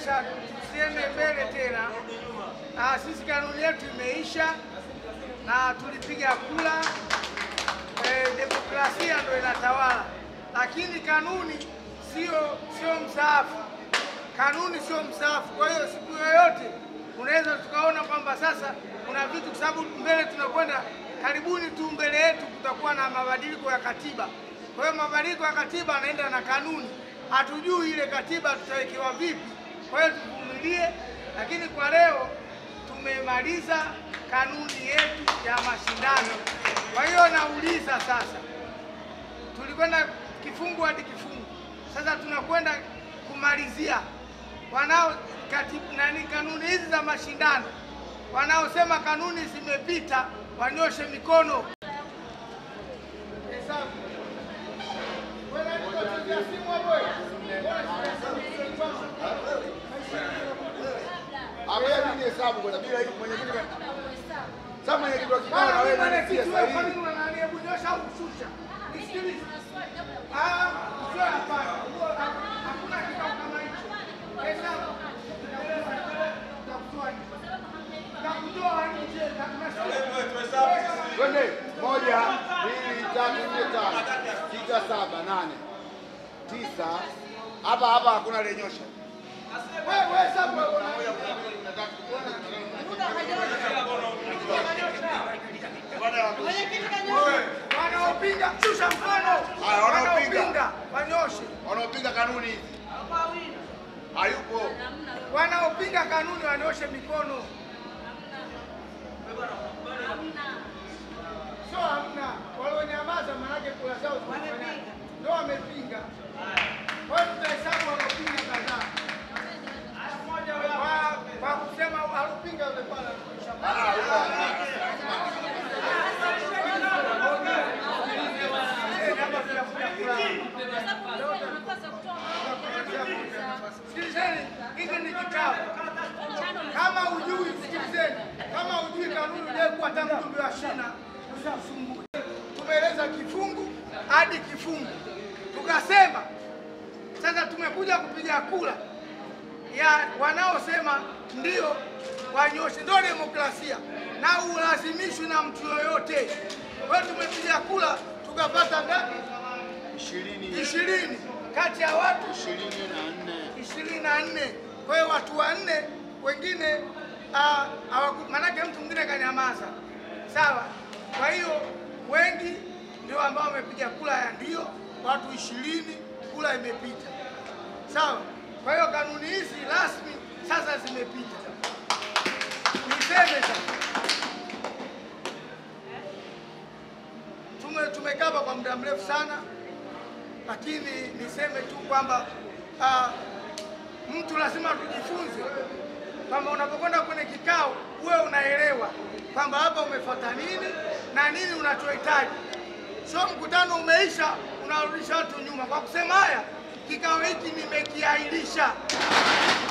kukomesha tusiende mbele tena. Ah, sisi kanuni yetu imeisha na tulipiga kura eh, demokrasia ndio inatawala, lakini kanuni sio sio msaafu. Kanuni sio msaafu. Kwa hiyo siku yoyote unaweza tukaona kwamba sasa kuna vitu, kwa sababu mbele tunakwenda karibuni tu, mbele yetu kutakuwa na mabadiliko ya katiba. Kwa hiyo mabadiliko ya katiba anaenda na kanuni, hatujui ile katiba tutawekewa vipi. Kwa hiyo tuvumilie, lakini kwa leo tumemaliza kanuni yetu ya mashindano. Kwa hiyo nauliza sasa, tulikwenda kifungu hadi kifungu, sasa tunakwenda kumalizia. Wanao katibu, nani kanuni hizi za mashindano, wanaosema kanuni zimepita wanyoshe mikono. Hesabu. Wewe nani unachezea simu hapo wewe? Hapa mimi hesabu kwanza bila hiyo mwenye kitu. Sasa mwenye kitu kikao na Bwana, wewe wewe nani mwenyekiti si wewe, kwa sahihi? nini unaniambia kunyosha au kushusha? Nisikilize. Ah, sio hapana. Hakuna kikao kama hicho. Hesabu. Tutakutoa nje. Tutakutoa nje. Tutakutoa Twende. Moja, mbili, tatu, nne, tano, sita, saba, nane, tisa. Hapa hapa hakuna lenyosha. Wewe hesabu wewe una wanaopinga shusha mkono. Haya, wanaopinga. Wanaopinga wanyoshe. Wanaopinga kanuni hizi. Hayupo. Wanaopinga kanuni wanyoshe mikono. Sio hamna. Walionyamaza maanake kura zao zimefanya. Ndio wamepinga. Kwa hiyo tutahesabu wanaopinga kadhaa. Kwa- Kwa kusema alipinga yule pale. Eh, hapa tunakuja kura. Sikilizeni, hiki ni kikao. Kama hujui, sikilizeni, kama hujui kanuni uliyekuwa tangu mjumbe wa shina, usisumbue. Tumeeleza kifungu hadi kifungu, tukasema sasa tumekuja kupiga kura ya wanaosema ndio wanyoshe, ndio demokrasia na ulazimishwi na mtu yoyote. Kwa hiyo tumepiga kura tukapata ngapi? Ishirini. Ishirini kati ya watu Ishirini na nne. ishirini na nne. Kwa hiyo watu wanne wengine ah, hawaku- manake mtu mwingine kanyamaza, sawa. Kwa hiyo wengi ndio ambao wamepiga kura ya ndio, watu ishirini, kura imepita, sawa. Kwa hiyo kanuni hizi rasmi sasa zimepita. Niseme sasa tume tumekaa hapa kwa muda mrefu sana, lakini niseme tu kwamba ah, mtu lazima tujifunze kwamba unapokwenda kwenye kikao uwe unaelewa kwamba hapa umefuata nini na nini unachohitaji. Sio mkutano umeisha unarudisha watu nyuma. Kwa kusema haya, kikao hiki nimekiahirisha